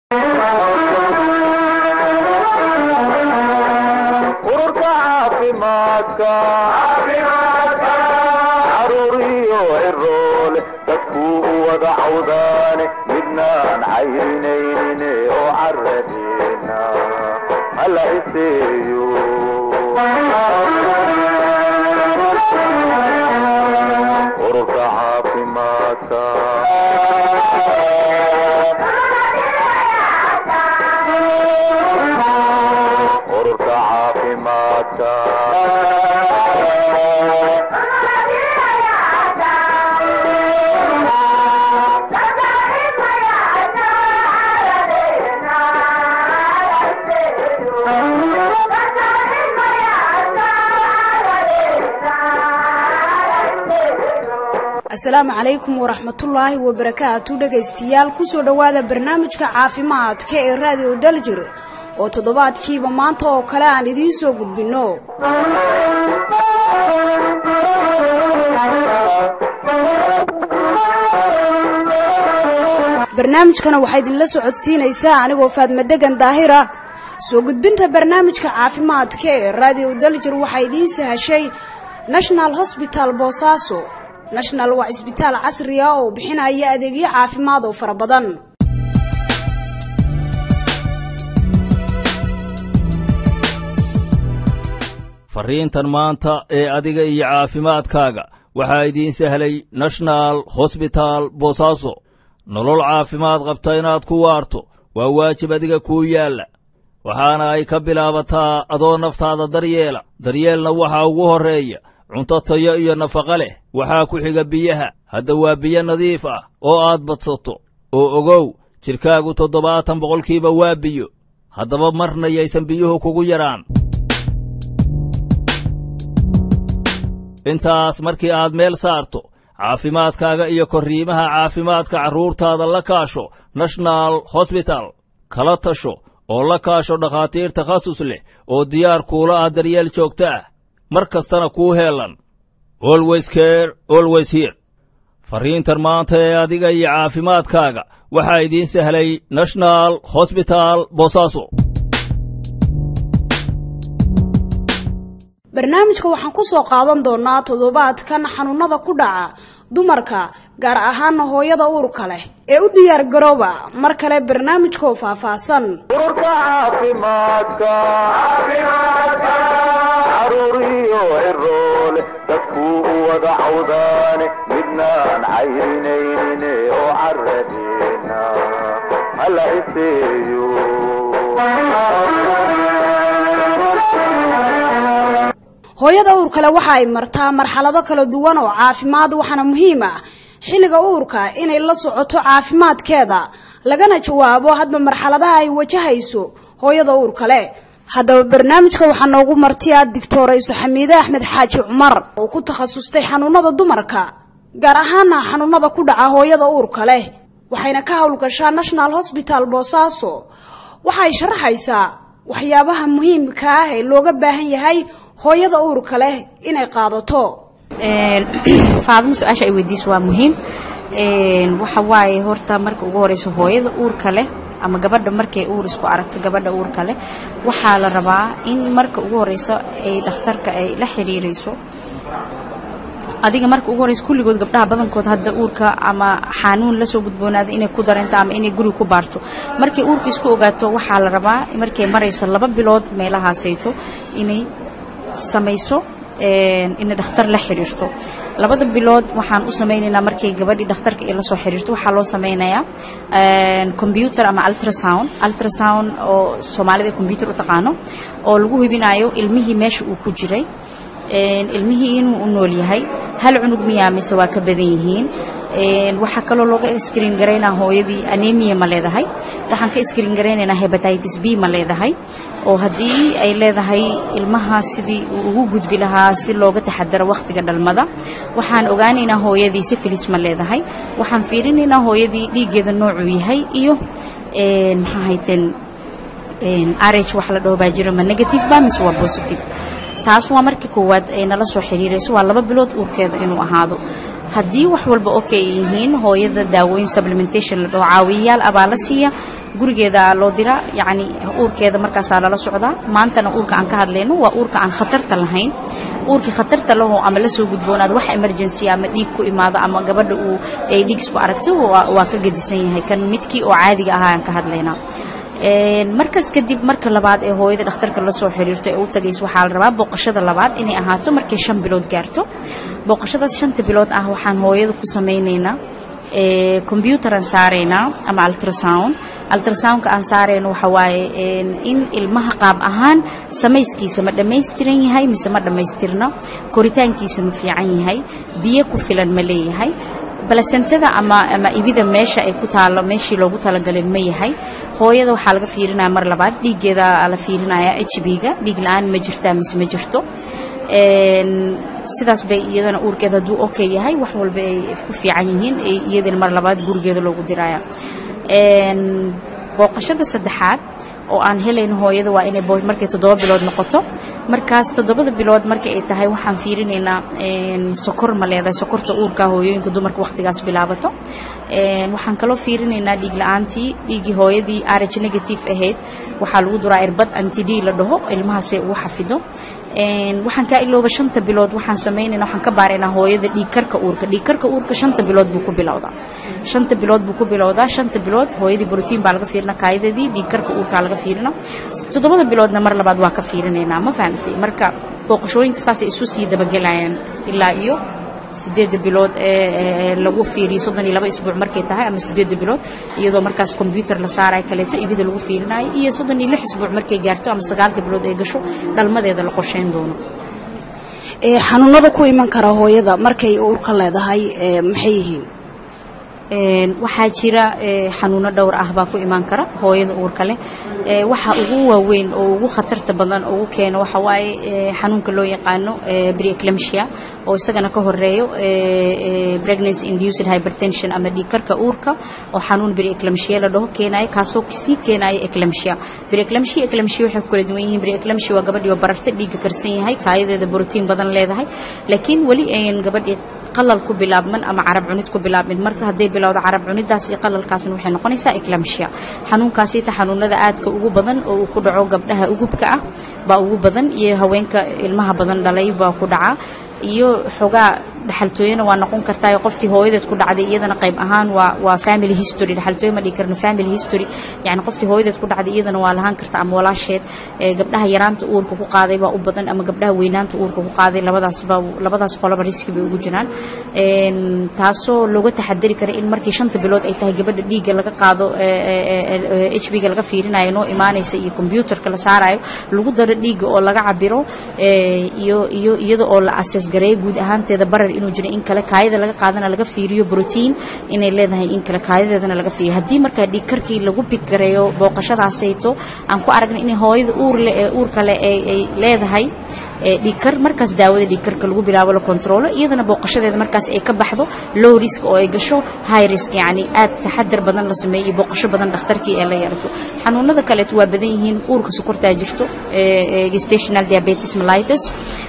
ururka caafimaadka caruuriyo ciroole dadkuu u wada cawdaane midnaan cayrinaynin oo caradeena hala iseeyo ururka caafimaadka ururka caafimaadka asalaamu calaykum waraxmatullaahi wabarakaatu dhegaystayaal kusoo dhowaada barnaamijka caafimaadka ee raadiyo daljir oo toddobaadkiiba maanta oo kale aan idiin soo gudbinno barnaamijkana waxaa idinla socodsiinaysaa anigoo faadmadegan daahira soo gudbinta barnaamijka caafimaadka ee raadiyo daljir waxaa idiin sahashay national hosbital boosaaso national waa cisbitaal casri ah oo bixinaya adeegyo caafimaad oo fara badan farriintan maanta ee adiga iyo caafimaadkaaga waxaa idiin sahlay national hosbital boosaaso nolol caafimaad qabta inaad ku waarto waa waajib adiga kuu yaalla waxaana ay ka bilaabataa adoo naftaada daryeela daryeelna waxaa ugu horreeya cunto tayo iyo nafaqo leh waxaa ku xiga biyaha hadda waa biyo nadiif ah oo aad badsato oo ogow jidhkaagu toddobaatan boqolkiiba waa biyo haddaba marna yaysan biyuhu kugu yaraan intaas markii aad meel saarto caafimaadkaaga iyo korriimaha caafimaadka carruurtaada la kaasho national hosbital kala tasho oo la kaasho dhakhaatiir takhasus leh oo diyaar kuula ah daryeel joogto ah mar kastana kuu heelan olweys ker olweys hir farriintan maanta ee adiga iyo caafimaadkaaga waxaa idiin sahlay national hosbital boosaaso barnaamijka waxaan ku soo qaadan doonaa toddobaadkan xanuunada ku dhaca dumarka gaar ahaana hooyada uurka leh ee u diyaar garooba mar kale barnaamijkoo faahfaahsan ururka caafimaadka caruuriyo ciroole dadkuu u wada cawdaane midnaan cayrinaynin oo caradeena hala iseeyo hooyada uurkale waxa ay martaa marxalado kala duwan oo caafimaad waxaana muhiim ah xilliga uurka inay la socoto caafimaadkeeda lagana jawaabo hadba marxaladaha ay wajahayso hooyada uurkale haddaba barnaamijka waxaa noogu martiya digtoorayso xamiide axmed xaaji cumar oo ku takhasustay xanuunada dumarka gaar ahaana xanuunada ku dhaca hooyada uurka leh waxayna ka howlgashaa national hosbital boosaaso waxay sharaxaysaa waxyaabaha muhiimka ah ee looga baahan yahay hooyada uurka leh inay qaadato faadimo su-aasha ay weydiiso waa muhiim waxa waaye horta marka ugu horeyso hooyada uurka leh ama gabadha markay uur isku aragto gabadha uurka leh waxaa la rabaa in marka ugu horeyso ay dhakhtarka ay la xiriirayso adiga marka ugu horeysa kulligood gabdhaha badankood hadda uurka ama xanuun lasoo gudboonaada inay ku dareento ama inay guriga ku baarto markay uurka isku ogaato waxaa la rabaa markay marayso laba bilood meelahaasayto inay samayso inay dhakhtar la xiriirto labada bilood waxaan u samaynaynaa markay gabadhii dhakhtarka ay la soo xiriirto waxaa loo samaynayaa combyuter ama ultrasound ultrasound oo soomaalida combyuter u taqaano oo lagu hubinayo ilmihii meesha uu ku jiray ilmihii inuu u nool yahay hal cunug miyaa mise waa ka badan yihiin waxaa kaloo looga screen garaynaa hooyadii anemia ma leedahay waxaan ka screen garaynaynaa hepatitis b ma leedahay oo haddii ay leedahay ilmaha sidii uu ugu gudbi lahaa si looga taxadaro wakhtiga dhalmada waxaan ogaanaynaa hooyadii syphilis ma leedahay waxaan fiirinaynaa hooyadii dhiiggeeda noocuu yahay iyo maxaa hayteen rh wax la dhaho baa jiro ma negative ba mise waa positive taas waa markii koowaad ay nala soo xiriirayso waa laba bilood uurkeeda inuu ahaado haddii wax walba okay yihiin hooyada daawooyin supplementation la dhaho caawiyayaal abaa la siiya gurigeeda loo diraa yacni uurkeeda markaasaa lala socdaa maantana uurka aan ka hadlayno waa uurka aan khatarta lahayn uurkii khatarta laho ama la soo gudboonaado wax emergency ama dhiig ku imaado ama gabadha uu ay dhiig isku aragto waa ka gedisan yahay kan midkii oo caadiga ahaa aan ka hadlaynaa markaas kadib marka labaad ee hooyada dhakhtarka la soo xiriirto ee u tagayso waxaa la rabaa booqashada labaad inay ahaato markay shan bilood gaarto booqashadaas shanta bilood ah waxaan hooyada ku samaynaynaa combyuutaraan saaraynaa ama ultrasound ultrasoundka aan saarayno waxa waaye in ilmaha qaab ahaan samayskiisa ma dhammaystiran yahay mise ma dhammaystirno koritaankiisa ma fiican yahay biyo ku filan ma leeyahay balasentada ama ama ibida meesha ay ku taalo meeshii loogu talagalay ma yahay hooyada waxaa laga fiirinaya mar labaad dhiiggeeda la fiirinaya h b-ga dhiig la-aan ma jirtaa mise ma jirto sidaas bay iyadana uurkeeda hadduu okay yahay wax walba ay ku fiican yihiin iyadana mar labaad gurigeeda loogu diraya booqashada saddexaad oo aan helayno hooyada waa inay markay toddoba bilood noqoto markaas toddobada bilood markii ay tahay waxaan fiirinaynaa sokor ma leedahay sokorta uurka hooyooyinka dumarka wakhtigaas bilaabato waxaan kaloo fiirinaynaa dhiig la-aantii dhiiggii hooyadii arage negative ahayd waxaa lagu duraa irbad antid la dhaho ilmahaasay ugu xafido waxaan kaa ilooba shanta bilood waxaan samaynayna waxaan ka baaraynaa hooyada dhiigkarka uurka dhiigkarka uurka shanta bilood buu ku bilowdaa shanta bilood buu ku bilowdaa shanta bilood hooyadii brotiin baa laga fiirina kaayadadii dhiigkarka uurkaa laga fiirina toddobada biloodna mar labaad waa ka fiirinaynaa ma fahamtay marka booqashooyinka saasay isu sii dabagelayaan ilaa iyo sideedda bilood ee lagu fiiriyo soddon iyo laba isbuuc markay tahay ama sideedda bilood iyadoo markaas kombyuutar la saarayo kaleeto ibida lagu fiirinayo iyo soddon iyo lix isbuuc markay gaarto ama sagaalka bilood ay gasho dhalmadeeda la qorsheyn doono xanuunada ku iman kara hooyada markay uurka leedahay maxay yihiin waxaa jira xanuuno dhowr ah baa ku imaan kara hooyada uurka leh waxa ugu waaweyn oo ugu khatarta badan ugu keeno waxa waaye xanuunka loo yaqaano preeclampsia oo isagana ka horeeyo pregnancy induced hypertension ama dhiigkarka uurka oo xanuun preeclampsia la dhaho keenayo kaasoo sii keenayo eclampsia preeclampsia eclampsia waxay ku kala duwan yihiin preeclampsia waa gabadhii oo bararta dhiigga karsan yahay kaayadeeda borotiin badan leedahay laakiin weli ayan gabadhii qalal ku bilaabman ama carab cunid ku bilaabmin marka hadday bilowdo carab cunidaas iyo qalalkaasna waxay noqonaysaa eclampsia xanuunkaasita xanuunada aadka ugu badan oo uu ku dhaco gabdhaha ugubka ah baa ugu badan iyo haweenka ilmaha badan dhalay baa ku dhacaa iyo xogaa dhaxaltooyana waa noqon kartaa qoftii hooyadeed ku dhacday iyadana qayb ahaan waa waa family history dhaxaltooyo ma dhigi karno family history yani qoftii hooyadeed ku dhacday iyadana waa lahaan karta ama walaasheed gabdhaha yaraanta uurka ku qaaday baa u badan ama gabdhaha weynaanta uurka ku qaaday labadaasba labadaas qoloba riski bay ugu jiraan taasoo looga taxadari kara in markii shanta bilood ay tahay gabadha dhiigga laga qaado h b ga laga fiirinayo noo imaanaysa iyo combyuutarka la saarayo lagu daro dhiigga oo laga cabiro iyo iyo iyada oo la ases gareeyo guud ahaanteeda barar inuu jiro in kale kaayada laga qaadana laga fiiriyo brotiin inay leedahay in kale kaayadeedana laga fiiriyo haddii markaa dhiig karkii lagu big gareeyo booqashadaasayto aan ku aragnay inay hooyada uur le ee uur kale ay leedahay dhiigkar markaas daawada dhiigkarka lagu bilaabo la kontroolo iyadana booqashadeeda markaas ay ka baxdo low risk oo ay gasho high risk yacni aad taxadar badan la sameeyo iyo booqasho badan dhakhtarkii ee la yeelato xanuunada kaleeto waa badan yihiin uurka sokortaa jirto gestational diabetes mellitus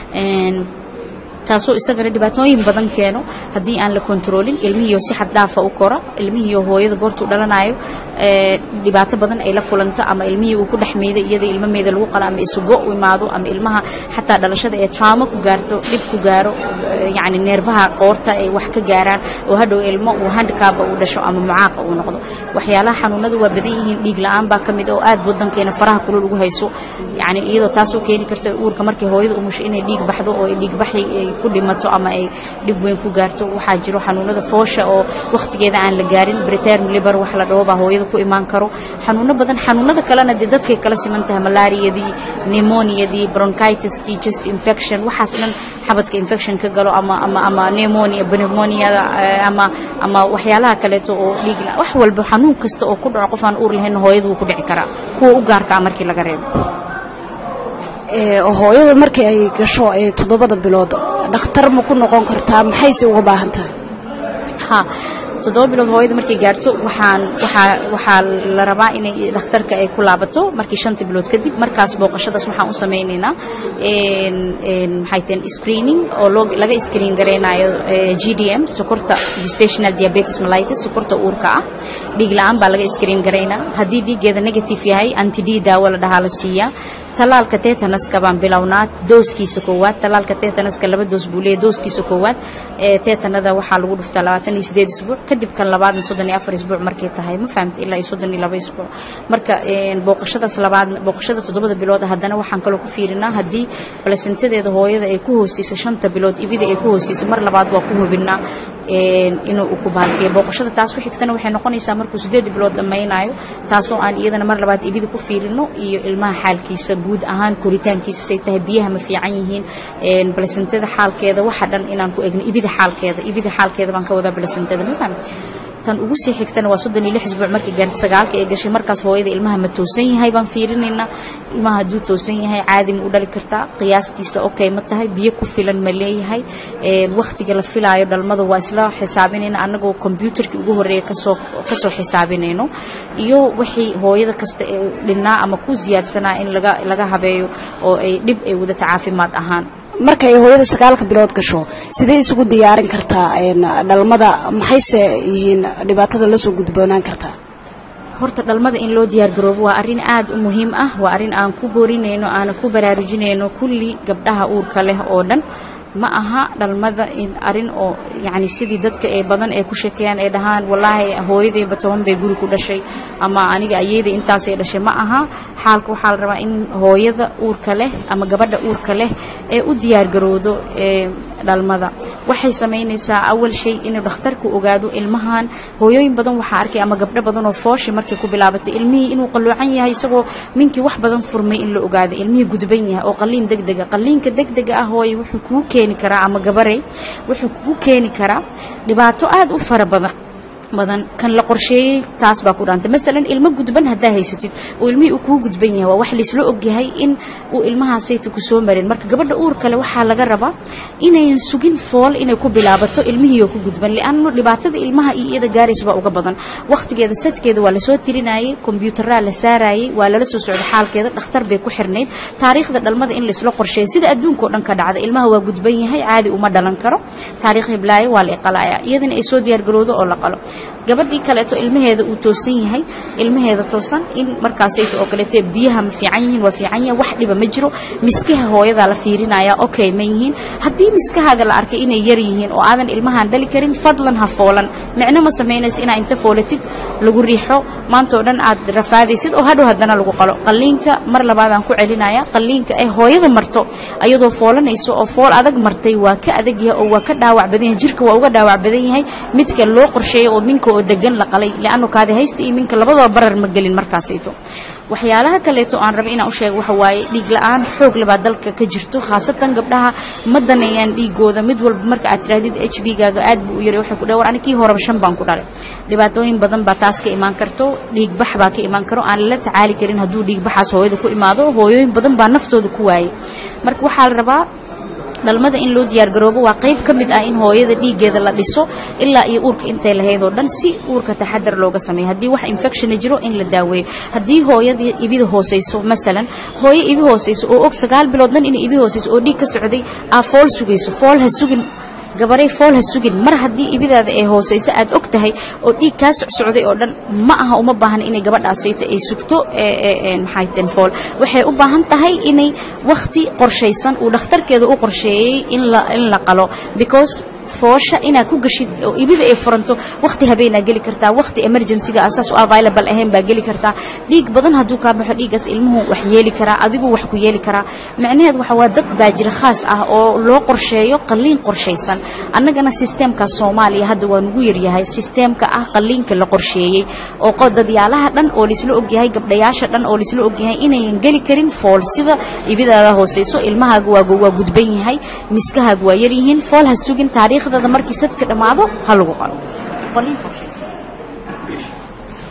taasoo isagana dhibaatooyin badan keeno haddii aan la kontroolin ilmihiiyo si xad dhaafa u kora ilmihiiyo hooyada goortuu dhalanayo dhibaato badan ay la kulanto ama ilmihii uu ku dhex meeday iyada ilmameeda lagu qalo ama isugo u imaado ama ilmaha xataa dhalashada ee trauma ku gaarto dhib ku gaaro yacni neerfaha qoorta ay wax ka gaaraan oo hadhow ilmo uu handikaaba uu dhasho ama mucaaqa uu noqdo waxyaalaha xanuunada waa badan yihiin dhiig la-aan baa ka mid oo aad wadankeena faraha kulul ugu hayso yacni iyadoo taasoo keeni karta uurka markay hooyada umusho inay dhiig baxdo oo dhiig baxi ay ku dhimato ama ay dhib weyn ku gaarto waxaa jiro xanuunada foosha oo wakhtigeeda aan la gaarin preterm liver wax la dhaho baa hooyada ku imaan karo xanuuno badan xanuunada kalena dee dadkay kala siman tahay malaariyadii pneumoniadii bronchitiskii chest infection waxaas dhan xabadka infection ka galo ama ama ama pneumonia pneumoniada ama ama waxyaalaha kaleeto oo dhiig wax walba xanuun kasta oo ku dhaco qof aan uur lahayn hooyada wuu ku dhici karaa kuwa u gaarka ah markii laga reebo hooyada markii ay gasho toddobada bilood dhakhtar ma ku noqon kartaa maxayse uga baahan tahay ha toddoba bilood hooyada markay gaarto waxaan waxaa waxaa la rabaa inay dhakhtarka ay ku laabato markii shanta bilood kadib markaas booqashadaas waxaan u samaynaynaa maxay tahen screening oo loo laga screen garaynayo g d m sokorta gestational diabetes mellitus sokorta uurka ah dhiig la-aan baa laga screen garaynaa haddii dhiiggeeda negative yahay anti d daawo la dhahaa la siiyaa talaalka tetanaska baan bilownaa dooskiisa koowaad talaalka tetanaska laba doos buu leeyahy dooskiisa koowaad ee tetanada waxaa lagu dhuftaa labaatan iyo sideed isbuuc kadib kan labaadna soddon iyo afar isbuuc markay tahay ma fahamta ilaa iyo soddon iyo laba isbuuc marka booqashadaas labaad booqashada toddobada bilood haddana waxaan kaloo ku fiirinaa haddii balasintadeeda hooyada ay ku hooseyso shanta bilood ibida ay ku hooseyso mar labaad waa ku hubinaa inuu ku baalkeeyo booqashada taas u xigtana waxay noqonaysaa markuu sideed bilood dhammaynayo taasoo aan iyadana mar labaad ibida ku fiirino iyo ilmaha xaalkiisa guud ahaan koritaankiisa say tahay biyaha ma fiican yihiin balasintada xaalkeeda waxa dhan inaan ku egno ibida xaalkeeda ibida xaalkeeda baan ka wadaa balasintada ma fahmi tan ugu sii xigtana waa soddon iyo lix isbuuc markay gaarta sagaalka ee gashay markaas hooyada ilmaha ma toosan yahay baan fiirinaynaa ilmaha hadduu toosan yahay caadi ma u dhali kartaa qiyaastiisa okay ma tahay biyo ku filan ma leeyahay wakhtiga la filaayo dhalmada waa isla xisaabinayna annagoo kombyuutarkii ugu horreeya kasoo kasoo xisaabinayno iyo wixii hooyada kasta ee dhinnaa ama ku siyaadsanaa in laga laga habeeyo oo ay dhib ay wadata caafimaad ahaan markay hooyada sagaalka bilood gasho sidee isugu diyaarin kartaa dhalmada maxayse yihiin dhibaatada la soo gudboonaan kartaa horta dhalmada in loo diyaargaroobo waa arrin aad u muhiim ah waa arrin aan ku boorinayno aana ku baraarujinayno kulli gabdhaha uurka leh oo dhan ma aha dhalmada arrin oo yacni sidii dadka ee badan ee ku sheekeeyaan ay dhahaan wallaahi hooyadayba toban bay guri ku dhashay ama aniga ayeyday intaasay dhashay ma aha xaalka waxaa la rabaa in hooyada uurka leh ama gabadha uurka leh ee u diyaargarowdo ee dhalmada waxay samaynaysaa awal shay inuu dhakhtarku ogaado ilmahan hooyooyin badan waxaa arkay ama gabdho badan oo fooshi markay ku bilaabatay ilmihii inuu qalloocan yahay isagoo minkii wax badan furmay in la ogaado ilmihii gudban yahay oo qalliin degdega qalliinka degdega ah hooye wuxuu kugu keeni karaa ama gabarey wuxuu kugu keeni karaa dhibaato aad u fara badan badan kan la qorsheeyey taas baa ku dhaantay masalan ilmo gudban haddaa haysatid oo ilmihii uu kuu gudban yahay waa wax laysla ogyahay in uu ilmahaasayta ku soo marin marka gabadha uur kale waxaa laga rabaa inayan sugin fool inay ku bilaabato ilmihiioo ku gudban li'anno dhibaatada ilmaha iyo iyada gaaraysa baa uga badan wakhtigeeda sadkeeda waa lasoo tirinayay kombyuutaraa la saarayay waa lala soo socda xaalkeeda dhakhtar bay ku xirnayd taariikhda dhalmada in laysla qorsheeyo sida adduunka oo dhan ka dhacda ilmaha waa gudban yahay caadi uma dhalan karo taariikh hiblaayo waa la iqalaya iyadana ay soo diyaargarowdo oo la qalo gabadhii kaleeto ilmaheeda uu toosan yahay ilmaheeda toosan in markaasayto oo kaleete biyaha ma fiican yihiin waa fiican yahay wax dhiba ma jiro miskaha hooyadaa la fiirinaya okay ma yihiin haddii miskahaaga la arkay inay yar yihiin oo aadan ilmahaan dhali karin fadlan ha foolan micno ma samaynayso inaa inta foolatid lagu riixo maanta oo dhan aad rafaadaysid oo hadhow haddana lagu qalo qalliinka mar labaadaan ku celinaya qalliinka ay hooyada marto ayadoo foolanayso oo fool adag martay waa ka adag yahay oo waa ka dhaawac badan yahay jirka waa uga dhaawac badan yahay midka loo qorsheeyo oo minka oo degan la qalay li'anno kaadi haysta iyo minka labadaba barar ma gelin markaasayto waxyaalaha kaleeto aan raba inaan u sheego waxa waaye dhiig la'aan xoog labaa dalka ka jirto khaasatan gabdhaha ma daneeyaan dhiigooda mid walba marka aad tirahdid h b gaaga aad buu u yaray waxay ku dhahay war ani kii horeba shan baan ku dhalay dhibaatooyin badan baa taas ka imaan karto dhiig bax baa ka imaan karo aan lala tacaali karin hadduu dhiig baxaas hooyada ku imaado hooyooyin badan baa naftooda ku waayay marka waxaa la rabaa dhalmada in loo diyaargaroobo waa qayb ka mid ah in hooyada dhiiggeeda la dhiso ilaa iyo uurka intay lahayd oo dhan si uurka taxadar looga sameeyo haddii wax infectiona jiro in la daaweeyo haddii hooyada ibida hooseyso masalan hooyo ibi hooseyso oo og sagaal bilood dhan inay ibi hooseyso oo dhiig ka socday aa fool sugayso fool ha sugin gabaray fool ha sugin mar haddii ibidaada ee hooseyso aad og tahay oo dhiig kaa socsocday oo dhan ma aha uma baahna inay gabadhaasayta ay sugto maxay ten fool waxay u baahan tahay inay wakhti qorshaysan uu dhakhtarkeeda u qorsheeyey in la in la qalo because foosha inaad ku gashid oo ibida ay furanto wakhti habeenaa geli kartaa wakhti emergencyga asaas u available ahayn baa geli kartaa dhiig badan hadduu kaa baxo dhiiggaas ilmuhu wax yeeli karaa adigu wax ku yeeli karaa macnaheed waxa waa dad baa jira khaas ah oo loo qorsheeyo qalliin qorshaysan annagana sisteemka soomaaliya hadda waa nugu yaryahay sisteemka ah qalliinka la qorsheeyey oo dadyaalaha dhan oo laisla ogyahay gabdhayaasha dhan oo laisla ogyahay inayan geli karin fool sida ibidaada hooseyso ilmahaaga waa waa gudban yahay miskahaaga waa yaryihiin fool ha sugin taariikh dada markii sadka dhammaado ha lagu qalo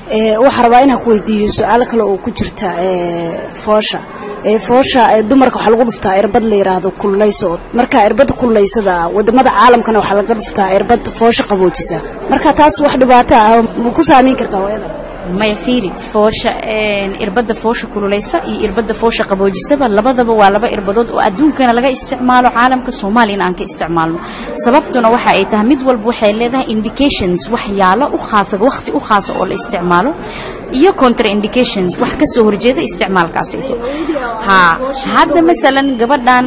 waxaa rabaa inaan ku weydiiyo su-aalo kale oo ku jirta foosha foosha dumarka waxaa lagu dhuftaa irbad la yiraahdo kululeyso marka irbada kululeysada wadamada caalamkana waxaa laga dhuftaa irbad foosha qaboojisa marka taas wax dhibaato ah ma ku saameyn kartaa hooyada maya fiiri foosha irbadda foosha kululeysa iyo irbadda foosha qaboojisaba labadaba waa laba irbadood oo adduunkana laga isticmaalo caalamka soomaaliyana aan ka isticmaalno sababtuna waxa ay tahay mid walba waxay leedahay indications waxyaalo u khaasa waqti u khaasa oo la isticmaalo iyo contraindications wax ka soo horjeeda isticmaalkaasayto ha hadda masalan gabadhan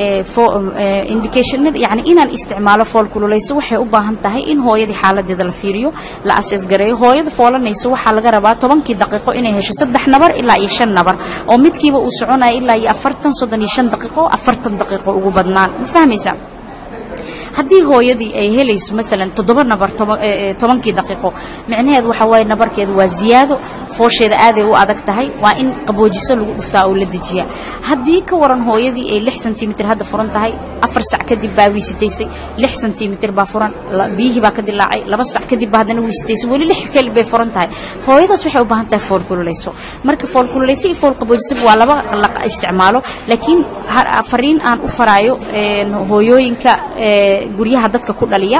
indicationada yani inaan isticmaalo fool kululeyso waxay u baahan tahay in hooyadii xaaladeeda la fiiriyo la asees gareeyo hooyada foolanayso waxaa laga rabaa tobankii daqiiqo inay hesho saddex nabar ilaa iyo shan nabar oo midkiiba uu soconaya ilaa iyo afartan soddon iyo shan daqiiqo afartan daqiiqo ugu badnaan ma fahmaysaa haddii hooyadii ay helayso masalan toddoba nabar tobankii daqiiqo micnaheedu waxa waaye nabarkeedu waa ziyaado foosheeda aaday u adag tahay waa in qaboojiso lagu dhuftaa oo la dejiyaa haddii ka waran hooyadii ay lix sentimitir hadda furan tahay afar sac kadib baa wiisitaysay lix sentimitir baa furan biyihii baa ka dilaacay laba sac kadib baa haddana wiisitaysay weli lix keli bay furan tahay hooyadaas waxay u baahan tahay fool kululeyso marka fool kululeyso iyo fool qaboojisaba waa laba la isticmaalo laakiin fariin aan u faraayo hooyooyinka guryaha dadka ku dhaliya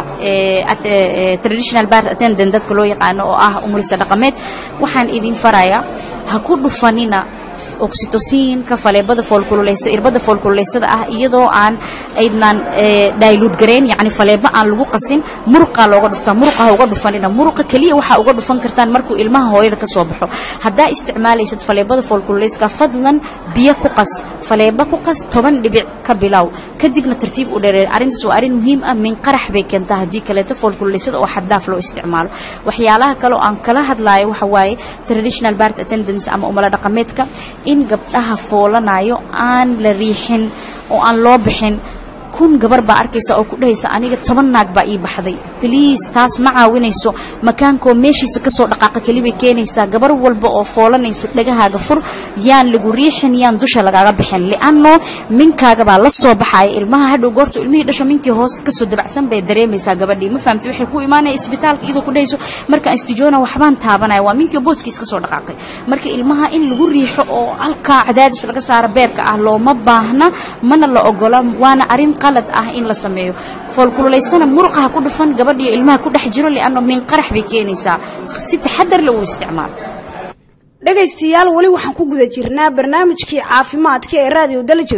traditional bar attendant dadka loo yaqaano oo ah umulisa dhaqameed waxaan idin farayaa ha ku dhufanina oxytociinka faleebada foolkululeysa irbada foolkululeysada ah iyadoo aan aydnaan dayluud gareyn yacni faleebo aan lagu qasin muruqaa looga dhuftaa muruqa ha uga dhufanina muruqa keliya waxaa uga dhufan kartaan markuu ilmaha hooyada ka soo baxo haddaa isticmaalaysad faleebada foolkululeyska fadlan biyo ku qas faleebo ku qas toban dhibic ka bilow kadibna tartiib u dheereer arrintaas waa arrin muhiim ah min qarax bay keentaa haddii kaleeto foolkululeysada oo xaddaaf loo isticmaalo waxyaalaha kale oo aan kala hadlaayo waxa waaye traditional bart attendance ama umala dhaqameedka in gabdhaha foolanayo aan la riixin oo aan loo bixin kun gabar baa arkaysa oo ku dhahaysa aniga toban naag baa ii baxday bliis taas ma caawinayso makaankoo meeshiisa ka soo dhaqaaqa kelibay keenaysaa gabar walba oo foolanaysa dhagahaaga fur yaan lagu riixin yaan dusha lagaaga bixin li'anno minkaaga baa la soo baxaya ilmaha hadhow goorta ilmihii dhasho minkii hoos kasoo dabacsan bay dareemaysaa gabadhii ma fahamtay waxay ku imaanaya isbitaalka iyadoo ku dhahayso markaan istijoona waxbaan taabanaya waa minkii booskiis ka soo dhaqaaqay marka ilmaha in lagu riixo oo halkaa cadaadis laga saaro beerka ah looma baahna mana la ogola waana arrin qalad ah in la sameeyo foolkululaysana muruqaha ku dhufan gabadhiyo ilmaha ku dhex jiro li'anno min qarax bay keenaysaa si taxadar le uu isticmaalo dhegaystayaal weli waxaan ku guda jirnaa barnaamijkii caafimaadka ee raadiyo dalajir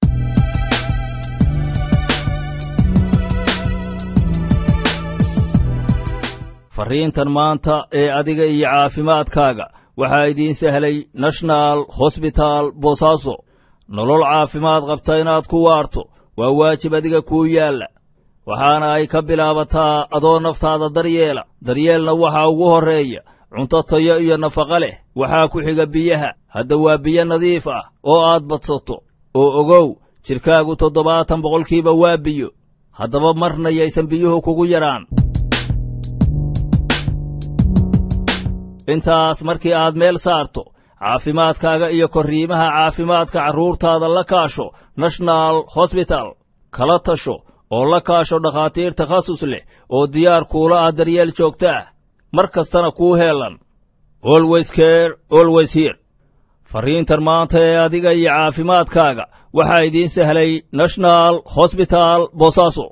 farriintan maanta ee adiga iyo caafimaadkaaga waxaa idiin sahlay national hosbital boosaaso nolol caafimaad qabta inaad ku waarto waa waajib adiga kuu yaalla waxaana ay ka bilaabataa adoo naftaada daryeela daryeelna waxaa ugu horreeya cunto tayo iyo nafaqo leh waxaa ku xiga biyaha hadda waa biyo nadiif ah oo aad badsato oo ogow jidhkaagu toddobaatan boqolkiiba waa biyo haddaba marna yaysan biyuhu kugu yaraan intaas markii aad meel saarto caafimaadkaaga iyo korriimaha caafimaadka carruurtaada la kaasho national hosbital kala tasho oo la kaasho dhakhaatiir takhasus leh oo diyaar kuula ah daryeel joogto ah mar kastana kuu heelan olways ker olways hir farriintan maanta ee adiga iyo caafimaadkaaga waxaa idiin sahlay national hosbital boosaaso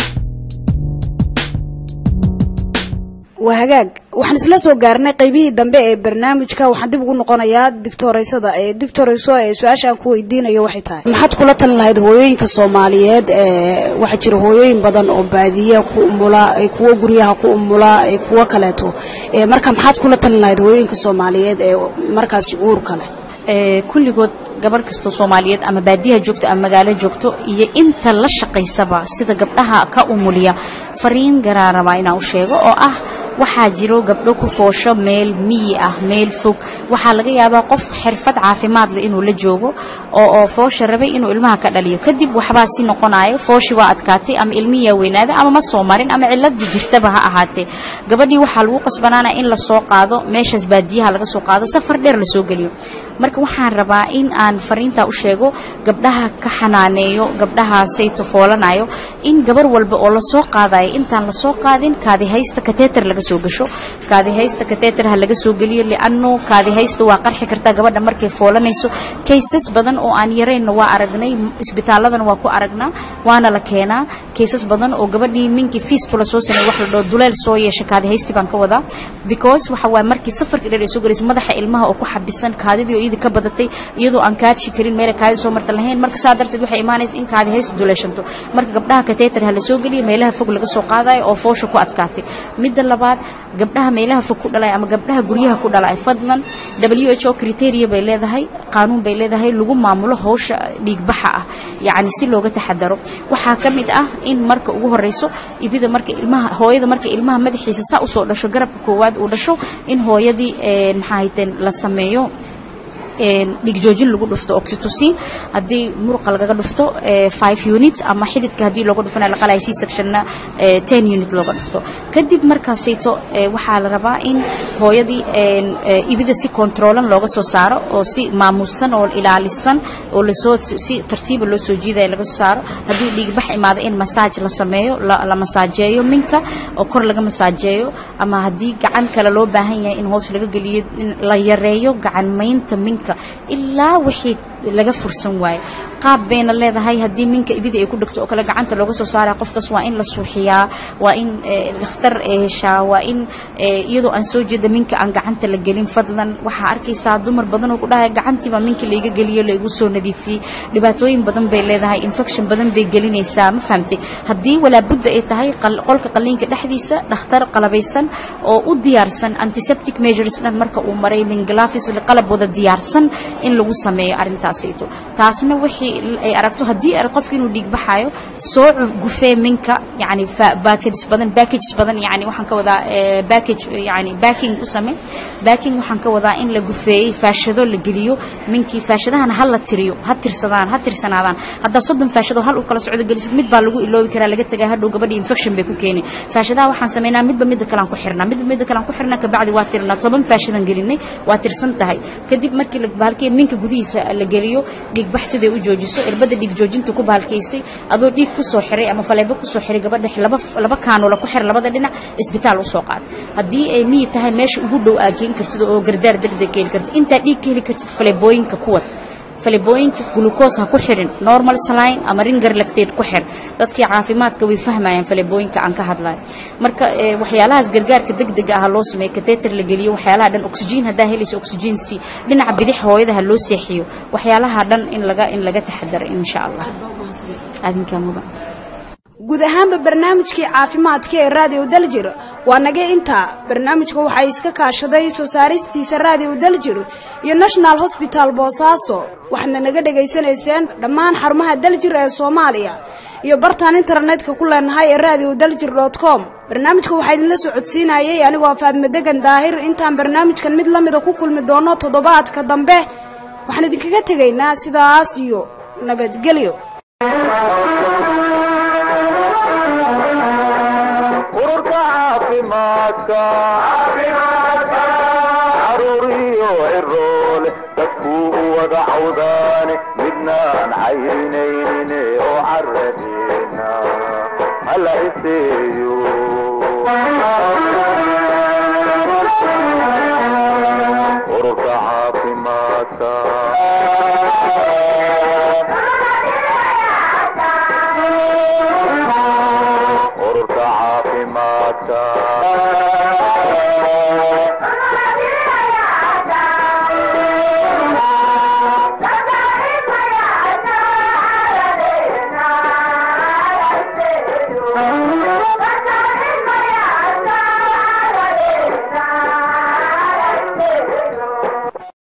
waa hagaag waxaan isla soo gaarnay qaybihii dambe ee barnaamijka waxaan dib ugu noqonayaa dictoreysada ee dictoreyso ee su-aasha aan ku weydiinayo waxay tahay maxaad kula talin lahayd hooyooyinka soomaaliyeed ee waxaa jira hooyooyin badan oo baadiya ku umula kuwo guryaha ku umula kuwo kaleeto marka maxaad kula talin lahayd hooyooyinka soomaaliyeed ee markaasi uurka leh kulligood gabarh kastoo soomaaliyeed ama baadiyaha joogto ama magaalo joogto iyo inta la shaqaysaba sida gabdhaha ka umuliya fariin garaa rabaa inaan u sheego oo ah waxaa jiro gabdho ku foosho meel miyi ah meel fog waxaa laga yaabaa qof xirfad caafimaad leh inuu la joogo oo oo foosha rabay inuu ilmaha ka dhaliyo kadib waxbaa si noqonayo fooshi waa adkaatay ama ilmihiyaa weynaaday ama ma soo marin ama ciladii jirtaba ha ahaatee gabadhii waxaa lagu qasbanaanaya in la soo qaado meeshaas baadiyaha laga soo qaado safar dheer lasoo geliyo marka waxaan rabaa in aan fariintaa u sheego gabdhaha ka xanaaneeyo gabdhahaasayto foolanayo in gabar walba oo lasoo qaadayo intaan lasoo qaadin kaadihaysta kateeter laga soo gasho kaadihaysta kateeter ha laga soo geliyo lianno kaadihaysta waa qarxi kartaa gabadha markay foolanayso kaysas badan oo aan yaraynna waa aragnay isbitaaladana waa ku aragnaa waana la keenaa kaysas badan oo gabadhii minkii fiistula soo samey wax la dhao duleel soo yeesha kaadihaysti baan ka wadaa because waxa waaye markii safarkii dheer ay soo galayso madaxa ilmaha oo ku xabisan kaadidii oo iyadii ka badatay iyadoo aan kaadshi karin meela kaadi soo marta lahayn marka saa darteed waxay imaanaysa in kaadihaysti duleeshanto marka gabdhaha kateeter ha la soo geliyo meelaha fog laga soo qaadayo oo foosha ku adkaatay midda labaad gabdhaha meelaha fog ku dhalaya ama gabdhaha guryaha ku dhalaya fadlan w h o criteria bay leedahay qaanuun bay leedahay lagu maamulo hawsha dhiigbaxa ah yacni si looga taxadaro waxaa ka mid ah in marka ugu horeyso ibida marka ilmaha hooyada marka ilmaha madaxiisa saa usoo dhasho garabka koowaad uu dhasho in hooyadii maxaa hayteen la sameeyo dhigjoojin lagu dhufto oxytocin haddii muruqa lagaga dhufto five unit ama xididka haddii looga dhufana la qalaya c sectionna ten unit looga dhufto kadib markaasayto waxaa la rabaa in hooyadii ibida si controlan looga soo saaro oo si maamuusan oo ilaalisan oo lasoo si tartiiba loo soo jiidaya laga soo saaro haddii dhiigbax imaado in masaaj la sameeyo la masaajeeyo minka oo kor laga masaajeeyo ama haddii gacan kale loo baahan yahay in hoos laga geliyo in la yareeyo gacan maynta minka ilaa wixii laga fursan waayo qaab bayna leedahay haddii minka ibida ay ku dhegto oo kale gacanta looga soo saaraya qoftaas waa in la suuxiyaa waa in dhakhtar ay heshaa waa in iyadoo aan soo jeeda minka aan gacanta la gelin fadlan waxaa arkaysaa dumar badan oo ku dhahaya gacantiiba minka layga geliyo laygu soo nadiifiyey dhibaatooyin badan bay leedahay infection badan bay gelinaysaa ma fahamtay haddii walaabudda ay tahay qolka qaliinka dhexdiisa dhakhtar qalabaysan oo u diyaarsan antiseptic measures dhan marka uu maray min glafis qalab wada diyaarsan in lagu sameeyo arrintaasayto taasna wixii ay aragto haddii arag qofka inuu dhiig baxaayo soo gufee minka yani packages badan packages badan yani waxaan ka wadaa package yani backing u samee backing waxaan ka wadaa in la gufeeyey faashado la geliyo minkii faashadahana ha la tiriyo ha tirsadaan ha tirsanaadaan haddaa soddon faashado hal u kala socdo gelisid mid baa lagu iloobi karaa laga tagaa hadhow gabadhii infection bay ku keeni faashadaha waxaan sameynaa midba midda kalean ku xirnaa midba midda kalean ku xirnaa kabacdi waa tirnaa toban faashadan gelinay waa tirsan tahay kadib markii bahalkii minka gudihiisa la geliyo dhiigbax siday u joojiso irbada dhiig joojinta ku bahalkaysay adoo dhiig ku soo xiray ama faleebo ku soo xiray gabadha laba laba kaanula ku xir labada dhinac isbitaal u soo qaad haddii ay miyi tahay meesha ugu dhow aa geen kartid oo gardaar degdeg ka heli kartid intaa dhiig ka heli kartid faleebooyinka kuwad falebooyinka glucose ha ku xirin normal saline ama ringer lactate ku xir dadkii caafimaadka way fahmayaan falebooyinka aan ka hadlayo marka waxyaalahaas gargaarka degdega ah loo sameeyo kateter la geliyo waxyaalaha dhan oxygen haddaa helayso oxygen c dhinaca bidix hooyada ha loo seexiyo waxyaalaha dhan in laga in laga taxadaro insha allah adinkaa mudan guud ahaanba barnaamijkii caafimaadka ee raadiyo daljir waa naga intaa barnaamijka waxaa iska kaashaday soo saaristiisa raadiyo daljir iyo national hosbital boosaaso waxaadna naga dhegaysanayseen dhammaan xarumaha daljir ee soomaaliya iyo bartaan internetka ku leenahay ee radio daljir dot com barnaamijka waxaa idinla soo codsiinayay anigoo faadme degan daahir intaan barnaamijkan mid la mida ku kulmi doono toddobaadka dambe waxaan idinkaga tegaynaa sidaas iyo nabadgelyo ururka caafimaadka caruur iyo ciroole dadkuu u wada cawdaane midnaan cayrinaynin oo caradeena hala iseeyo ururka caafimaadka ururka caafimaadka